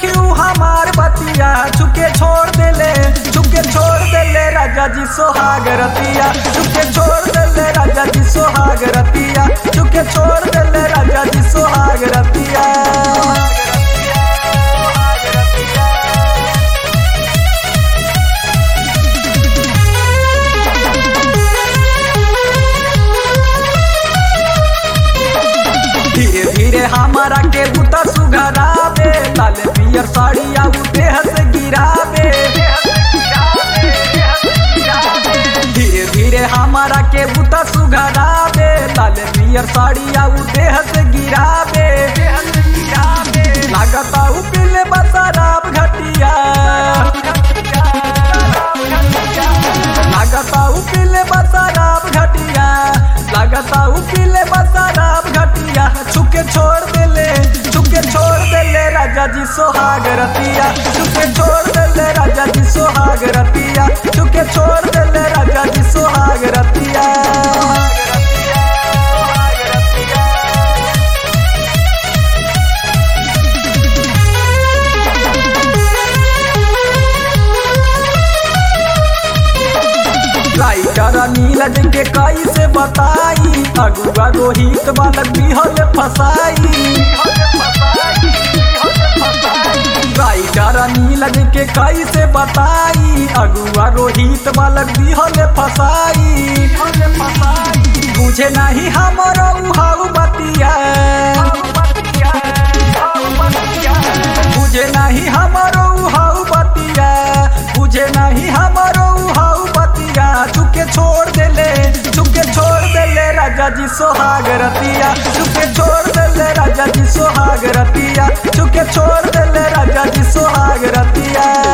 सखी ऊ हमार बतिया चुके छोड़ देले चुके छोड़ देले राजा जी सोहाग रतिया चुके छोड़ देले राजा जी सोहाग रतिया चुके छोड़ देले राजा जी सोहाग रतिया धीरे धीरे हमारा के बुता सुघरावे लाल पियर साड़िया उ देह से गिरावे धीरे धीरे हमारा के बुता सुघरावे लाल पियर साड़िया उ देह से गिरावे लागता उ पीले बसराब घटिया लागता उ पीले बसराब घटिया लागता उ पीले बसराब घटिया छुके छोड़ देले छुके छोड़ देले राजा जी सोहाग रतिया छुके छोड़ देले राजा जी सोहाग रतिया छुके छोड़ देले राजा जी सोहाग रतिया राइटर नीलज के कैसे बताई अगुआ रोहित बालक बिहल फसाई राइटर नीलज के कैसे बताई अगुआ रोहित बालक बिहल फसाई बुझे नहीं हमारा उहाऊ बतिया बुझे नहीं हमारो उहाऊ बतिया बुझे नहीं हमारो उहाऊ बतिया चुके छोड़ देले चुके छोड़ देले राजा जी सोहाग रतिया चुके छोड़ देले राजा जी सोहाग रतिया चुके छोड़ देले राजा जी सोहाग रतिया